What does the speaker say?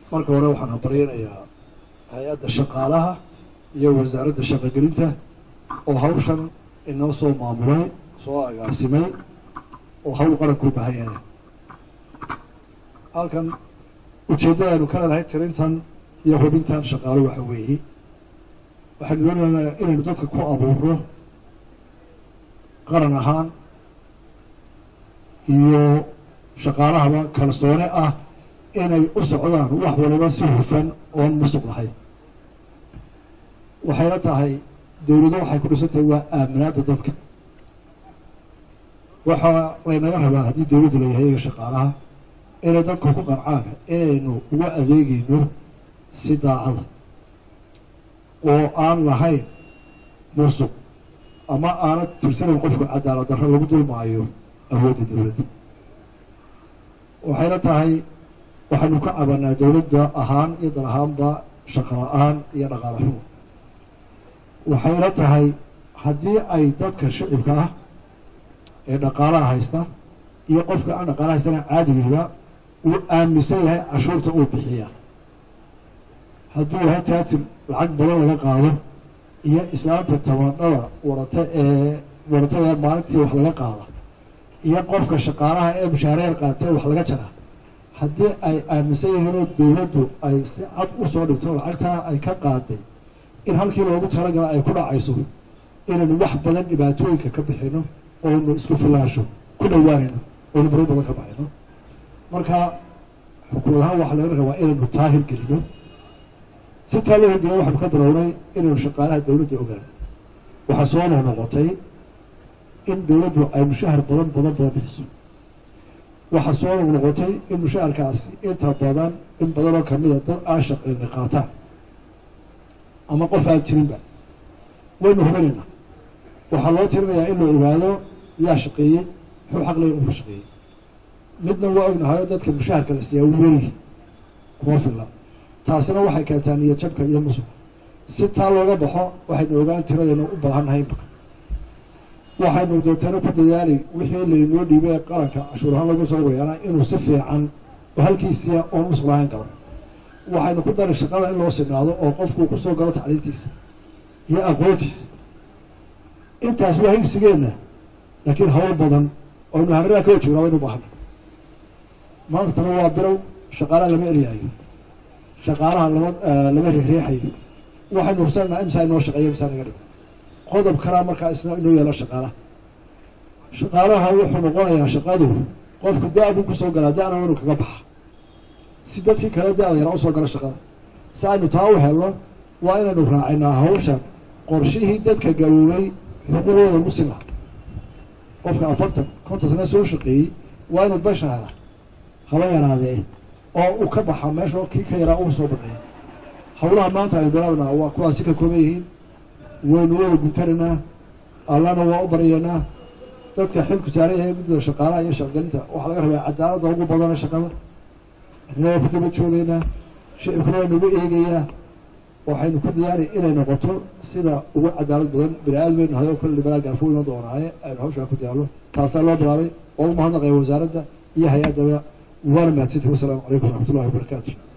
marka hore waxaan habaryanayaa hay-adda shaqaalaha iyo wasaaradda shaqogelinta oo hawshan inoo soo maamulay soo agaasimay oo hawl qaranku u baahan yahay halkan ujeeddadaanu ka leedahay tirintan iyo hubintan shaqaalo waxa weeye waxaanu doonaynaa inaynu dadka ku abuurno qaran ahaan iyo shaqaalahaba kalsoone ah inay u socdaan wax waliba si hufan oon musuq lahayn waxayna tahay dawlado waxay ku dhisantahay waa aaminaadda dadka waxaa laynaga rabaa haddii dawladdu leeyahay iyaga shaqaalaha inay dadku ku qancaan inaynu uga adeegayno si daacada oo aan lahayn musuq ama aana tirsanayn qofku cadaalad darro lagu dulmaayo awoodda dawladda waxayna tahay waxaynu ka cabanaa dawladda ahaan iyo dal ahaanba shaqo la-aan iyo dhaqaale xumo waxayna tahay haddii ay dadka shicibka ah ee dhaqaalaha haysta iyo qofka aan dhaqaalaha haystana caadigiiba uu aaminsan yahay cashuurta uu bixiya hadduu yahay taatir lacag badan laga qaado iyo islaanta tabaadhada warata ee waratada maalintii wax laga qaada iyo qofka shaqaalaha ee mushaareel qaatee wax laga jara haddii ay aaminsan yihiinoo dawladdu ay si cad u soo dhigto lacagtaa ay ka qaaday in halkii loogu talagala ay ku dhacayso inaynu wax badan dhibaatooyinka ka bixino oonu isku filaasho ku dhowaanayno oonu baro badan ka baxayno marka xukuumad ahaan waxaa laga rabaa inaynu taahir gelino si taa loo hirgelina waxaanu ka bilownay inaynu shaqaalaha dawladda ogaano waxaa soo noqnoqotay in dawladdu ay mushahar badan badan badan bixiso waxaa soo noqnoqotay in mushaharkaasi inta badan in badan oo kamida dad aan shaqeyna qaataan ama qof aan jirinba waynu hubinaynaa waxaa loo tirinayaa in la ogaado yaa shaqeeyey muxuu xaq leeya uka shaqeeyey midna waa ognahayo dadka mushaharka la siiyaa weli kuma filla taasina waxay keentaa niyad jabka iyo musuq si taa looga baxo waxaynu ogaan tiradayna u baahannahay imaka waxaynu deetana ku dadaali wixii laynoo dhiibay ee qaranka cashuur ahaan lagu soo wayaana inuu si fiican oo halkiisiya oon musuq lahayn galo waxaynu ku daray shaqada in loo sinaado oo qofku kusoo galo tacliintiisa iyo aqoontiisa intaas waa higsigeenna laakiin hawl badan oynu hariraha ka wajognaa waynu baahana maanta tana waa bilow shaqaalaha lama eryahayo shaqaalaha lama lama riixriixayo waxaynu hubsananaa imsaa inoo shaqeeya imsaa naga dhigo qodob kalaa markaa isna inoo yeelo shaqaalaha shaqaalaha wuxuu noqonayaa shaqadu qofku da-buu kusoo galaa da-na inuu kaga baxa si dadkii kale da-da yaraa usoo galo shaqada si aynu taa u helno waa inaynu raacinaa hawshan qorshihii dadka gaboobay xuquuqdooda musin laha qofka afartan konton sana soo shaqeeyey waa inuu besha hela haba yaraadee oo uu ka baxa meesha kii ka yaraa uu soo baneeya hawlaha maanta aynu bilaabnaa waa kuwaasi ka kooban yihiin waynu wada guntanaynaa allana waa u baryaynaa dadka xilku saaran yahay guddida shaqaalaha iyo shaqgelinta waxaa laga rabaa cadaaladda ugu badana shaqada innaga ku daba joogeynaa shicibkuna waa nagu eegayaa waxaynu ku dadaali inay noqoto sida ugu cadaalad badan bini aadmaynu haday oo kale dhibanaa gaarfo iman doonaaye aynu hawshaa ku dadaalo taasaa loo bilaabay oo u mahadnaqaya wasaaradda iyo hay-addaba waana mahadsantihi wasalaamu calaykum waraxmat ullahi wabarakaatu